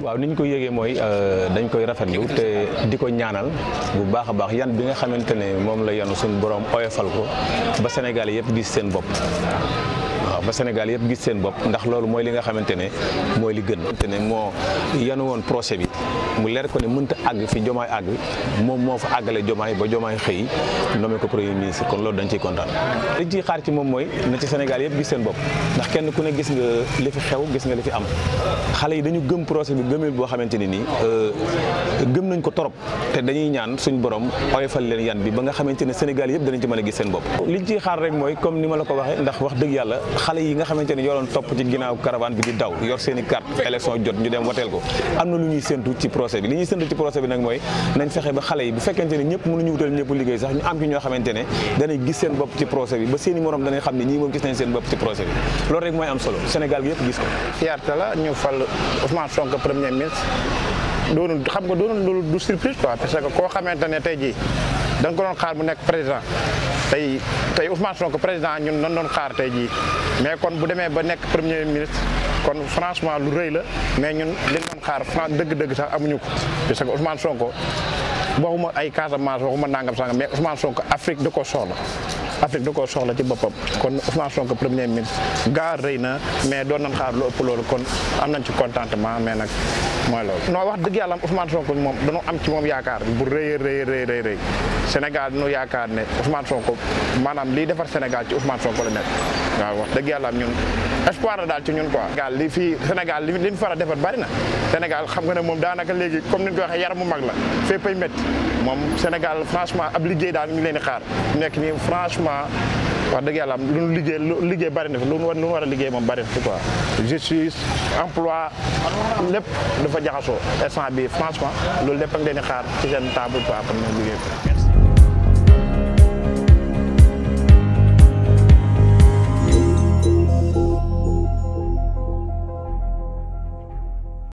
waaw ni ñu ko yëgee mooy dañ koy rafetlu te di ko ñaanal bu baax a baax yan bi nga xamante ne moom la yanu suñu borom oyofal ko ba Sénégal yëpp gis seen bopp. waaw ba Sénégal yëpp gis seen bopp ndax loolu mooy li nga xamante ne mooy li gën. te ne moo yanu woon procès bi mu leer ko ne mënta àgg fi jomaay àgg moom moo fa àggale jomaay ba jomaay xëy nommé ko premier ministre kon loolu dañ ciy kontaan. liñ ciy xaar ci moom mooy na ci Sénégal yëpp gis seen bopp ndax kenn ku ne gis nga li fi xew gis nga li fi am xale yi dañu gëm procès bi gëmeel boo xamante ne nii gëm nañ ko torop te dañuy ñaan suñ borom oyofal leen yan bi ba nga xamante ne Sénégal yëpp danañ ci mën a gis seen bopp. liñ ciy xaar rek mooy comme ni ma la ko waxee ndax wax dëgg yàlla xale yi nga xamante ne ñoo doon topp ci ginnaaw caravane bi di daw yor seen i carte élection jot ñu dem wateel ko am na lu ñuy séntu ci procès bi li ñuy séntu ci procès bi nag mooy nañ fexe ba xale yi bu fekkente ne ñëpp mënuñu wutal ñëpp liggéey sax ñu am ci ñoo xamante ne danañ gis seen bopp ci procès bi ba seen i morom danañ xam ne ñii moom gis nañ seen bopp ci procès bi loolu rek mooy am solo Sénégal gi yëpp gis ko fierté la ñu fal Ousmane Sonko premier ministre doonul xam nga doonul loolu du surprise quoi parce que koo xamante ne tey jii da nga ko doon xaar mu nekk président tey tey Ousmane Sonko président ñun nan doon xaar tey jii mais kon bu demee ba nekk premier ministre kon franchement lu rëy la mais ñun liñ doon xaar franc dëgg-dëgg sax amuñu ko parce que Ousmane Sonko waxuma ay Casamance waxuma nangam sangam mais Ousmane Sonko Afrique da koo soxla Afrique da koo soxla ci boppam kon Ousmane Sonko premier ministre gaa rëy na mais doon nañ xaar lu ëpp loolu kon am nañ ci contentement mais nag mooy loolu. non wax dëgg yàlla am Ousmane Sonko moom dañoo am ci moom yaakaar bu rëy a rëy rëy rëy rëy Sénégal dañoo yaakaar ne Ousmane Sonko maanaam liy defar Sénégal ci Ousmane Sonko la nekk waaw wax dëgg yàlla am ñun espoir la daal ci ñun quoi. Sénégal li fii Sénégal li li ñu far a defar bari na Sénégal xam nga ne moom daanaka léegi comme ni ñu ko waxee yaram mu mag la féppay métti moom Sénégal franchement ab liggéey daal ñu leen di xaar nekk nii franchement. wax dëgg yàlla lu nu liggéey lu liggéey bari na fi lu nu war lu nu war a liggéey moom bari na fi quoi justice emploi lépp dafa jaxasoo instant bi franchement loolu lépp ak leen di xaar ci seen table quoi pour ñu liggéey ko